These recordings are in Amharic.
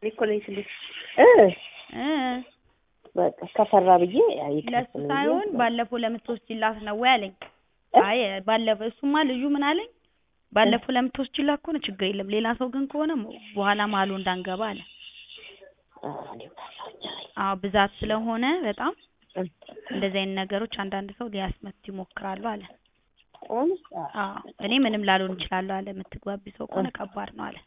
እኔ እኮ ነኝ ስልሽ እ እ በቃ ከፈራ ብዬ ለሱ ሳይሆን ባለፈው ለምትወስጂላት ነው ወይ አለኝ። አይ ባለፈው እሱማ ልጁ ምን አለኝ ባለፈው ለምትወስጂላት ከሆነ ችግር የለም ሌላ ሰው ግን ከሆነ በኋላ መሀሉ እንዳንገባ አለ። አዎ ብዛት ስለሆነ በጣም እንደዚህ አይነት ነገሮች አንዳንድ ሰው ሊያስመቱ ይሞክራሉ አለ። አዎ እኔ ምንም ላልሆን እችላለሁ አለ። የምትግባቢ ሰው ከሆነ ከባድ ነው አለ።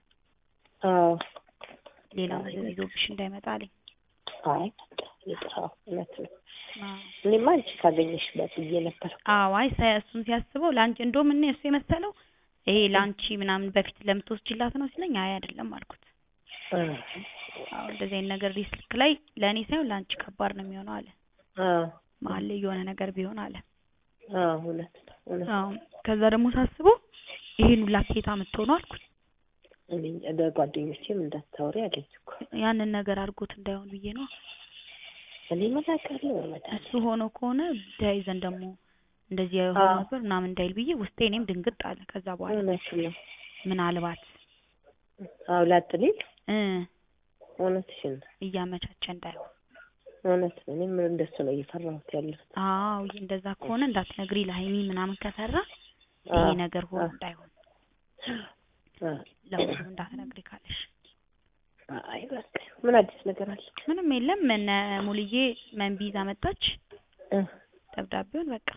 ሌላ ነገር ይዞብሽ እንዳይመጣ አለኝ። አይ ይጥራው እውነት ነው። እኔማ አንቺ ካገኘሽበት ብዬ ነበር። አዎ አይ እሱን ሲያስበው ለአንቺ እንደውም እኔ እሱ የመሰለው ይሄ ለአንቺ ምናምን በፊት ለምትወስጂላት ነው ሲለኝ አይ አይደለም አልኩት። አዎ እንደዚህ አይነት ነገር ሪስክ ላይ ለእኔ ሳይሆን ለአንቺ ከባድ ነው የሚሆነው አለ። መሀል ላይ የሆነ ነገር ቢሆን አለ። እውነት እውነት አዎ ከዛ ደግሞ ሳስበው ይሄን ሁላ ከየት አምጥተው አልኩት። እኔ ለጓደኞቼም እንዳታወሪ አለኝ እኮ ያንን ነገር አድርጎት እንዳይሆን ብዬ ነው። እኔ መላካለሁ እሱ ሆኖ ከሆነ ተያይዘን ደግሞ እንደዚህ የሆነ ነበር ምናምን እንዳይል ብዬ ውስጤ እኔም ድንግጥ አለ። ከዛ በኋላ እውነት ነው። ምናልባት አዎ ላጥሊል እ እውነትሽን ነው። እያመቻቸ እንዳይሆን እውነት ነው። እኔም እንደሱ ነው እየፈራሁት ያለሁት። አዎ እንደዛ ከሆነ እንዳትነግሪ ለሀይሚ ምናምን ከሰራ ይሄ ነገር ሆኖ እንዳይሆን ለሁሉ እንዳትነግሪ ካለሽ አይ በቃ ምን አዲስ ነገር አለ? ምንም የለም። እነ ሙልዬ መንቢ ይዛ መጣች። ደብዳቤውን በቃ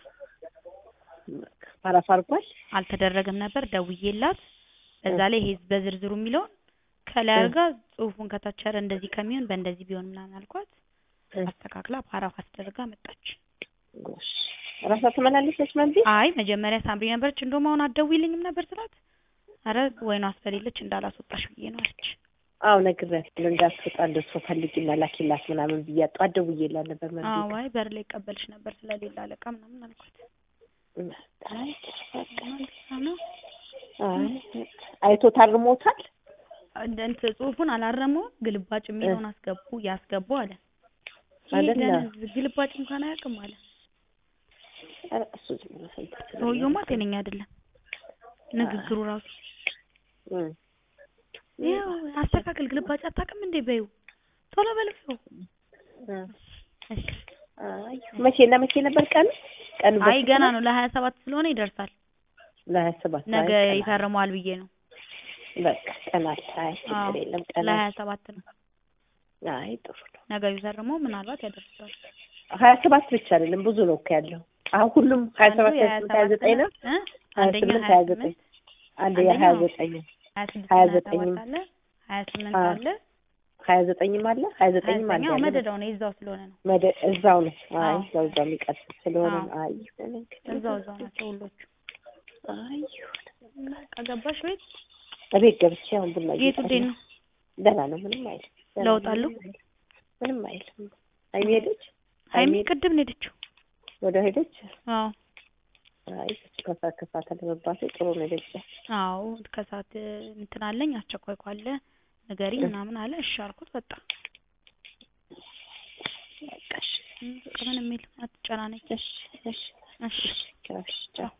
አረፍ አድርጓል። አልተደረገም ነበር ደውዬላት፣ በዛ ላይ ይሄ በዝርዝሩ የሚለውን ከላይ አድርጋ ጽሁፉን ከታች ኧረ እንደዚህ ከሚሆን በእንደዚህ ቢሆን ምናምን አልኳት። አስተካክላ ፓራፍ አስደርጋ መጣች። ጎሽ ራሷ ትመላለሰች መንቢ። አይ መጀመሪያ ሳምሪ ነበረች። እንደውም አሁን አትደውይልኝም ነበር ስላት፣ ኧረ ወይኗ አስፈልለች እንዳላስወጣሽ ብዬ ነው አለች። አዎ ነግሬያታለሁ እንዳትወጣ እንደሱ ፈልጊና ላኪላት ምናምን ብያት ጠዋት ደውዬላት ነበር መንቢ። አዎ አይ በር ላይ ይቀበልሽ ነበር ስለሌላ አለቃ ምናምን አልኳት። አይ ነው አይ አይቶ ታርሞታል። እንት ጽሁፉን አላረመውም። ግልባጭ የሚለውን አስገቡ ያስገቡ አለ። አይደለ? ግልባጭ እንኳን አያውቅም አለ። ኧረ እሱ ዝም ብሎ ሰምተህ ሰውየውማ ጤነኛ አይደለም ንግግሩ ራሱ ይኸው አስተካክል፣ ግልባጭ አታውቅም እንዴ በይው፣ ቶሎ በልፈው። እሺ አይ መቼና መቼ ነበር ቀኑ? ቀኑ አይ ገና ነው ለሀያ ሰባት ስለሆነ ይደርሳል። ለሀያ ሰባት ነገ ይፈርመዋል ብዬ ነው። በቃ ቀን አለ። አይ ችግር የለም ቀን አለ። ለሀያ ሰባት ነው አይ ጥሩ ነው። ነገ ቢፈርመው ምናልባት ያደርሳል። ሀያ ሰባት ብቻ አይደለም ብዙ ነው እኮ ያለው። አሁን ሁሉም ሀያ ሰባት ሀያ ስምንት ሀያ ዘጠኝ ነው። እ ሀያ አንደኛ ስምንት ሀያ ሀያ ዘጠኝ ስምንት አንደኛ ሀያ ዘጠኝ ሀያ ስድስት ሀያ ሀያ ዘጠኝም ሰባት አለ ሀያ ስምንት አዎ። አለ ሀያ ዘጠኝም አለ ሀያ ዘጠኝም አለ ሀያ ያለ መደዳው ነው የዛው ስለሆነ ነው። መደ እዛው ነው። አይ አዎ። እዛው እዛው የሚቀጥል ስለሆነ አዎ። ነው። አይ ይሁን እንግዲህ። እዛው እዛው ናቸው ሁሎቹ። አይ ይሁን። ከገባሽ ቤት እቤት ገብቼ አሁን ቡና የቱ እየጠጣሁ እንዴት ነው። ነው? ደህና ነው። ምንም አይልም። ደህና ለውጥ ነው፣ አለው? ምንም አይልም። ምንም አይልም። ሀይሚ ሄደች? ሀይሚ ሀይሚ ቅድም ነው የሄደችው። ወደ ሄደች? አዎ አይ ከሰዓት ከሰዓት አለመባቴ ጥሩ ነው። ሄደች አዎ ከሰዓት እንትን አለኝ አስቸኳይ ካለ ንገሪኝ ምናምን አለ። እሺ አልኩት። በቃ በቃ እሺ፣ ምንም የለም አትጨናነቂ። እሺ፣ እሺ፣ እሺ እሺ፣ ቻው።